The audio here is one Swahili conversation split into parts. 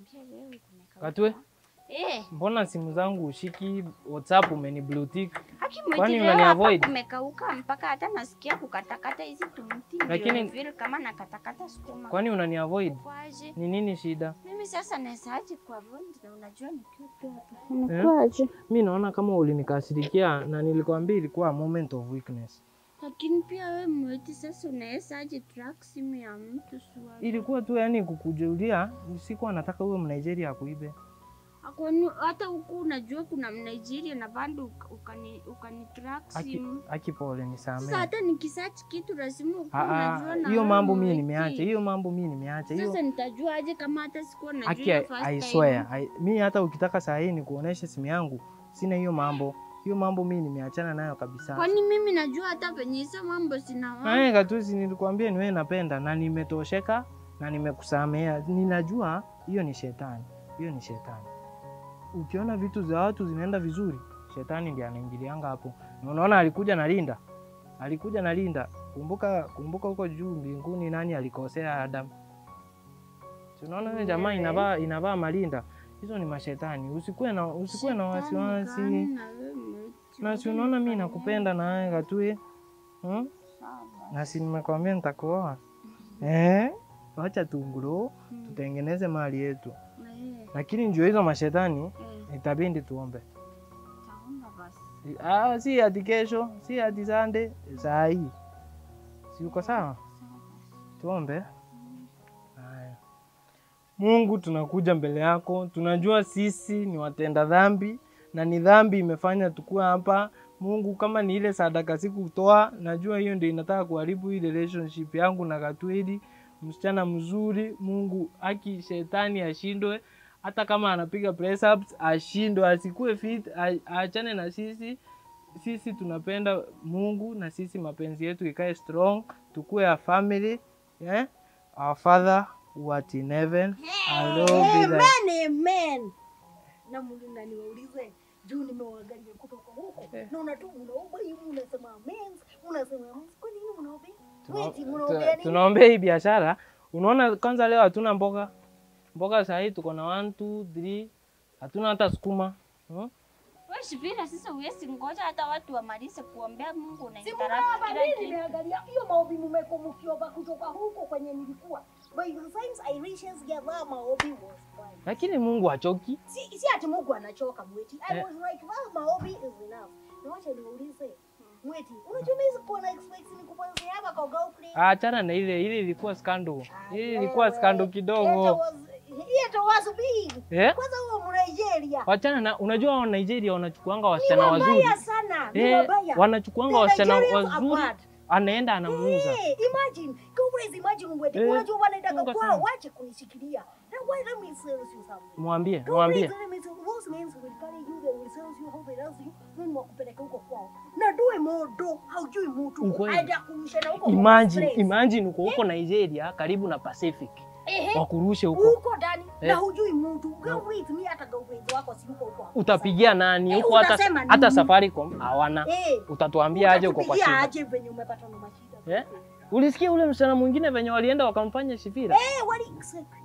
Niambie wewe kumekauka. Katwe, Eh, mbona simu zangu ushiki? WhatsApp umeni blue tick. haki Kwani mwiti leo unani hapa avoid? kumekauka mpaka hata nasikia kukatakata hizi tumti. Lakini- ndio vile kama nakatakata sukuma. Kwani unani avoid? Kwaje? Ni nini shida? Mimi sasa nawezaje kwa avoid na unajua nikiwa tu hapa. Eh? Unakwaje? Mi naona kama ulinikasirikia na nilikwambia ilikuwa moment of weakness. Lakini pia wewe mwiti sasa unawezaje track simu ya mtu swali? Ilikuwa tu yani kukujulia, sikuwa nataka uwe Mnigeria akuibe. Akwani hata huku unajua kuna Mnigeria na bado uka- ukani ukani track Aki, simu. aki pole Sasa nisamee. hata nikisearch kitu lazima ukuwe Ah, unajua ah, na Hiyo wewe mambo mimi mwiti. nimeacha, hiyo mambo mimi nimeacha. Hiyo Sasa nitajua aje kama hata sikuwa najua Aki, hiyo I, first I time? swear, I, mi hata ukitaka saa hii nikuoneshe simu yangu, sina hiyo mambo. Hiyo mambo mi nimeachana nayo kabisa. Kwani mimi najua hata penye hizo mambo sina Naye Katusi, nilikwambia ni wewe napenda na nimetosheka na nimekusamea. Ninajua hiyo ni shetani, hiyo ni shetani. Ukiona vitu za watu zinaenda vizuri, shetani ndiye anaingilianga hapo. Na unaona alikuja na Linda, alikuja na Linda. Kumbuka, kumbuka huko juu mbinguni nani alikosea Adam? Si unaona yule jamaa Wewe. inavaa inavaa malinda, hizo ni mashetani. Usikuwe na usikuwe na wasiwasi. Na si unaona mimi nakupenda na wewe Katue, hmm? na si nimekwambia nitakuoa eh? Wacha tunguro tutengeneze mali yetu, lakini njoo hizo mashetani itabindi tuombe. Ah, si hadi kesho, si hadi Sunday, saa hii si uko sawa? Tuombe. Haya. Mungu, tunakuja mbele yako, tunajua sisi ni watenda dhambi na ni dhambi imefanya tukua hapa. Mungu, kama ni ile sadaka sikutoa, najua hiyo ndio inataka kuharibu hii relationship yangu na Katweli, msichana mzuri. Mungu, aki shetani ashindwe, hata kama anapiga press ups ashindwe, asikue fit, a- aachane na sisi. Sisi tunapenda Mungu na sisi mapenzi yetu ikae strong, tukue a family yeah? Our Father who art in heaven, hallowed be thy Amen, amen. Na Mungu na niwaulize juu nimewaangalia kutoka huko Eh. naona tu mnaomba hivi, unasema amen, unasema amen. Kwa nini mnaomba? Tuna- Wait, tuna- mnaombea nini? tunaombea hii biashara. Unaona, kwanza leo hatuna mboga mboga, saa hii tuko na one two three, hatuna hata sukuma hmm? Wewe Shivira, sasa huwezi ngoja hata watu wamalize kuombea Mungu na Si interrupt mnaomba kila nini? kitu. Nimeangalia hiyo maombi mmekuwa mkiomba kutoka huko kwenye nilikuwa. By the times I reaches gather maombi was fine. Lakini Mungu hachoki. Si, si ati Mungu anachoka mweti. I Eh. was like, well, maombi is enough. Na wacha niulize. Mweti, unajua mimi sikuwa na expect nikupanzia hapa kwa girlfriend. Achana na ile ile, ilikuwa skando, ile ilikuwa Wewe, skando It kidogo was, it was big. eh? Kwanza huo Mnigeria. Wachana na, unajua wa Nigeria wanachukuanga Ni wasichana wazuri wabaya sana. Ni eh, wabaya. wanachukuanga The wasichana Nigerians are wazuri, bad. anaenda anamuuza. Hey, imagine. Girlfriends, imagine mweti. Eh, Unajua wanaenda Mungu kwao sana. wache kunishikilia. Now why let me tell you something. Mwambie, mwambie. Girlfriends, let me tell you, those men will carry you, they will sell you, how they love you, then wakupeleka huko kwao. Na doe modo, haujui mtu. Ukweli. Aenda kurusha na huko kwa Imagine, express. imagine uko huko Nigeria karibu na Pacific, Ehe. wakurushe huko, huko ndani Eh. na hujui mtu girlfriend mi hata girlfriend wako si huko huko utapigia nani Eh, huko? Hata utasema hata nini? Safaricom hawana, eh utatuambia aje uko kwa utatupigia shida aje venye umepata na mashida eh? Ulisikia ule msichana mwingine venye walienda wakamfanya Shifira? eh wali exactly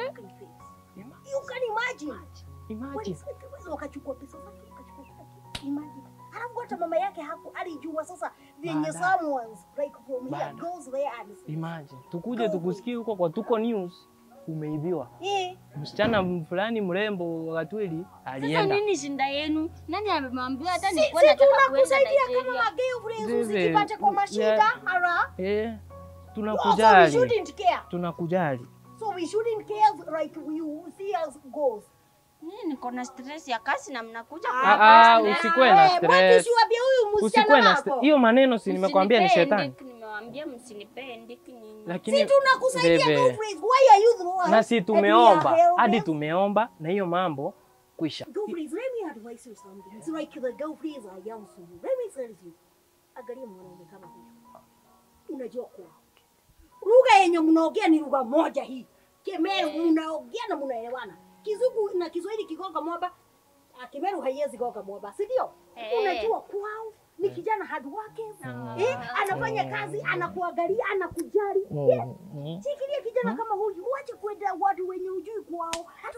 you can imagine wali Imagine. sacrifice wakachukua pesa zake wakachukua kila kitu imagine alafu hata mama yake haku alijua sasa venye Baadaye. someone's like from here Baadaye. goes there and Imagine. Tukuje tukusikie huko kwa Tuko News umeibiwa. eh Msichana fulani mrembo wa Katweli Sasa alienda. nini shinda yenu? Nani amemwambia hata si nilikuwa si nataka kuenda tunakusaidia kama Nigeria? ma girlfriends Zizi, usijipate kwa mashida yeah. ara Eh, also we tunakujali. shouldn't care Tunakujali. So we shouldn't care like you see us goals. Mimi niko na stress ya kazi na mnakuja Ah, kunipa ah, stress. usikuwe na Eh, stress. Mwati siwaambie huyu Usikuwe msichana na st- wako. hiyo maneno si nimekwambia ni Msinipee shetani. ndiki, Nimewaambia msinipee ndiki nyinyi. Lakini Si tunakusaidia Bebe, girlfriends. Why are you the one? na si And we tumeomba are helping? hadi tumeomba na hiyo mambo kwisha. Girlfriends, let me advise you something. It's like the girlfriends are young to you. Let me tell you. Angalia mwanaume kama huyu. Unajua kwa. Lugha yenye mnaongea ni lugha moja hii. Kemeru mnaongea na mnaelewana. Kizungu na Kiswahili kigonga mwamba. Ah, Kimeru haiwezi gonga mwamba, si ndio? Eh. Unajua kwao ni kijana hard working. Eh, anafanya kazi, anakuangalia, anakujali. Yeah. Mm. Shikilia kijana kama huyu, uache kwenda watu wenye ujui kwao, hata ujui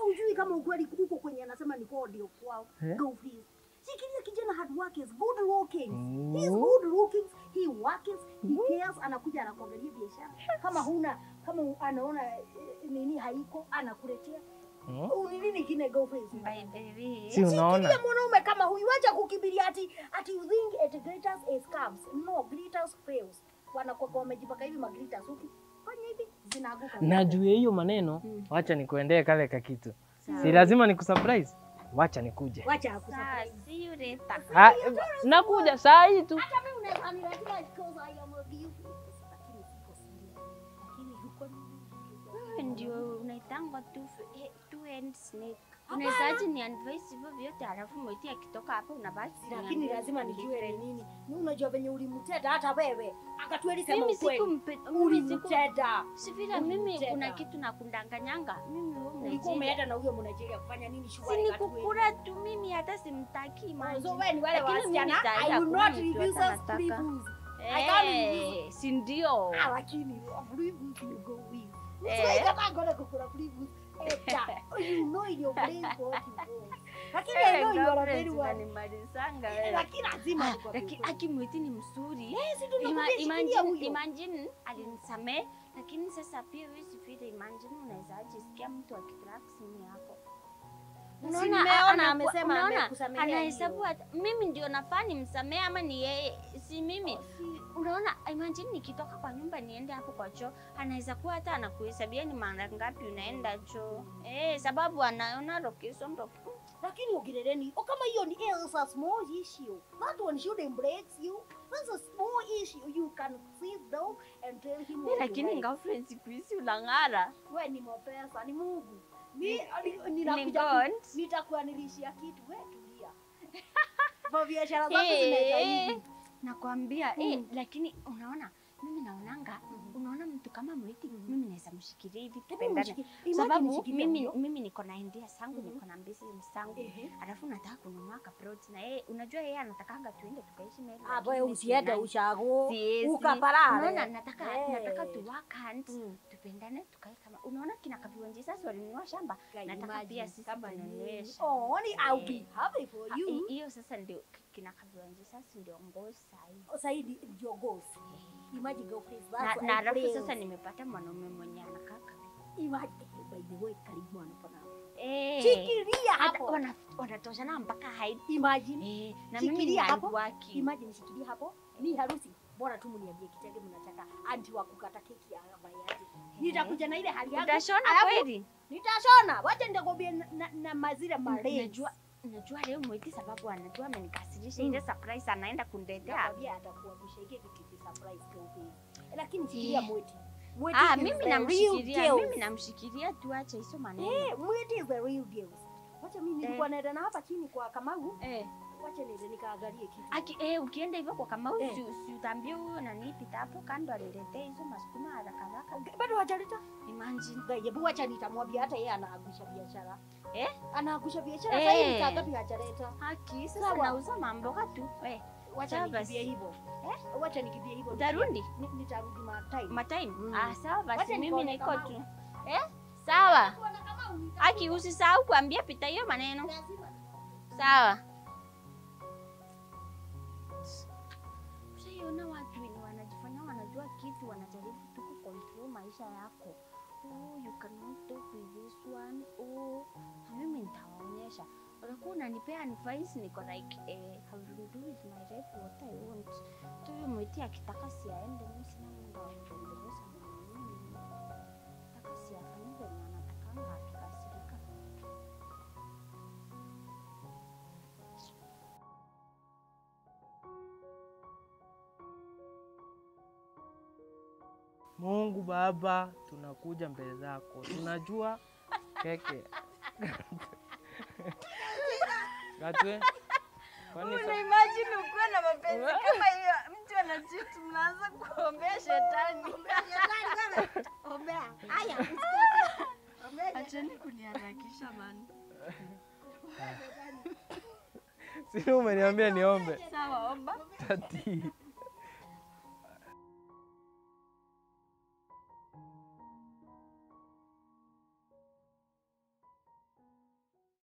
kama ukweli uko kwenye anasema ni kwao ndio kwao. Eh? Go please. Shikilia kijana hard work is good looking. Mm. He's good looking. He works, he cares, anakuja anakuangalia biashara. Kama huna kama anaona eh, nini haiko anakuletea. Mm. Uni nini kine go please. By the way, Si unaona? Shikilia mwanaume kama huyu, wacha kukimbilia ati ati you think it glitters is scams. No, glitters fails. Wanakuwa wamejipaka hivi maglitters huku. Fanya hivi zinaanguka. Na juu ya hiyo maneno, wacha nikuendee kale kakitu. Sawa. Si lazima nikusurprise. Wacha nikuje. Wacha Sawa, akusurprise. see you later. Ah, nakuja saa hii tu. Hata mimi unaweza niletea because I am a beauty. Lakini siko serious. Lakini huko ni Wewe ndio unaitangwa two, f- eh, two hand snake. Unawezaje ni advice hivyo vyote alafu mwiti akitoka hapa unabaki lakini kuniambia lazima something nijue ni different. nini. Ni unajua venye ulimteta hata wewe. Akatueli sema Mimi ukweli. sikumpe, mimi siku Ulimteta. si vile mimi Ulimteta. kuna kitu nakundanganyanga. Mimi wewe Ulikuwa Mnigeria. umeenda na huyo Mnigeria kufanya nini Si shughuli ni Katueli? kukula tu mimi hata simtaki Oh, maji. So wewe ni wale Lakini mimi wasichana nitaenda I will hakuna not mtu refuse hata us free nataka. booze. I can't refuse. Eh, si ndio? Ah, lakini free booze you go with. Eh. Mtu aikata ngoja kukula free booze. Eta, you know in your brain what you want. Lakini I know you are a very one. Unanimalizanga wewe. Lakini lazima Ah, nikwambie Lakini ukweli. akimwiti ni mzuri. Eh, si ndio Ima- nakwambia shikilia Imagine, huyo. imagine alinisamee, lakini sasa pia wewe sifile. Imagine unaweza jisikia mtu akitrack simu yako Si Unaona, nimeona anakuwa- amesema unaona, amekusamehea anahesabu hiyo. hata- mimi ndio nafaa nimsamee ama ni yeye, si mimi. Si- Unaona, imagine nikitoka kwa nyumba niende hapo kwa choo, anaweza kuwa hata anakuhesabia ni mara ngapi unaenda choo eh, sababu anaona location location. lakini ongerereni o kama hiyo ni is a small issue that one shouldn't break you that's a small issue you can sit down and tell him what you Lakini like. girlfriend siku hizi unang'ara. we ni mapesa ni mungu mi Ni- ni- ni ninakuja ku- God. nitakuanilishia kitu we tulia kwa biashara zako zinaenda Eh, hivi nakwambia eh, Mm. lakini unaona mimi naonanga unaona mtu kama mwiti mimi naweza mshikilia hivi Hebu tupendane mshiki- imagine sababu mshikilia mimi, huyo. mimi niko na idea zangu Mhm. niko na business zangu Ehe. alafu nataka kununua kaplot na yeye unajua yeye anatakanga tuende tukaishi naye Ah, lakini wewe mimi usiende sinai. ushago Siwezi. ukaparare unaona nataka Eh. nataka tu work hand Mm. tupendane tukae kama unaona kina kaviwanji sasa walinunua shamba Can nataka imagine pia sisi kama tununue nini. shamba Oh, ni I'll be happy for Ah, you. hi- hiyo sasa ndio kina kaviwanji sasa ndio ngozi sahii Saidi your goals. Imagine girlfriend. na, That's na I alafu praise. sasa nimepata mwanaume mwenye anakaa kabisa. Imagine by the way karibu anapona. Eh, Shikilia hata hapo. wana- wanatoshana mpaka height. Imagine. Eh, na mimi ni Shikilia hapo. hardworking. Imagine shikilia hapo. Ni harusi. Bora tu mniambie kitenge mnataka anti wa kukata keki ya bayaji. Nitakuja na ile hali yangu. Utashona Alafu kweli? Nitashona. Wacha nitakwambia na, na, na mazira marefu. Najua najua leo mwiti sababu anajua amenikasirisha ile surprise anaenda kuniletea. Nakwambia atakuangusha hiki kitu ki surprise girlfriend. Lakini shikilia Eh. mweti. Mweti Ah, is mimi the real namshikilia, deal. mimi namshikilia tu acha hizo maneno. Eh, mwiti is the real deal. Wacha mimi nilikuwa naenda na hapa chini kwa Kamau. Eh. Wacha niende nikaangalie kitu. Aki, eh, ukienda hivyo kwa Kamau Eh. si, si utaambie huyo nani pita hapo kando aniletee hizo masukuma haraka haraka. Bado hajaleta. Imagine. Hebu wacha nitamwambia hata yeye anaangusha biashara. Eh? Anaangusha biashara Eh. sasa hivi saa ngapi hajaleta? Haki sasa Sawa. nauza mamboga tu. Eh, Wacha Sawa basi. nikimbie hivyo. Eh? Wacha nikimbie hivyo. utarudi? Ni- Nitarudi ma time. matime Mm. ah, sawa basi Wacha mimi nikaone niko kama tu eh? sawa Bwana Kamau, nita- aki usisahau kuambia pita hiyo maneno lazima sawa ushaiona watu wenye wanajifanya wanajua kitu wanajaribu tu kucontrol maisha yako oh, you cannot talk with this one oh, na mimi nitawaonyesha utakuwa unanipea advice niko like eh, I will do with my life what I want tu huyo mwiti akitaka siaende mimi sina muda wa kuendeleza mwanaume nataka siafanye venye anatakanga akikasirika Mungu Baba, tunakuja mbele zako, tunajua keke Gatwe, kwani sa- imagine ukuwe na mapenzi kama hiyo, mtu anachiti, mnaanza kuombea shetani. Ombea. Haya, Ombea. Acheni kuniharakisha man. si umeniambia niombe Sawa, omba. tati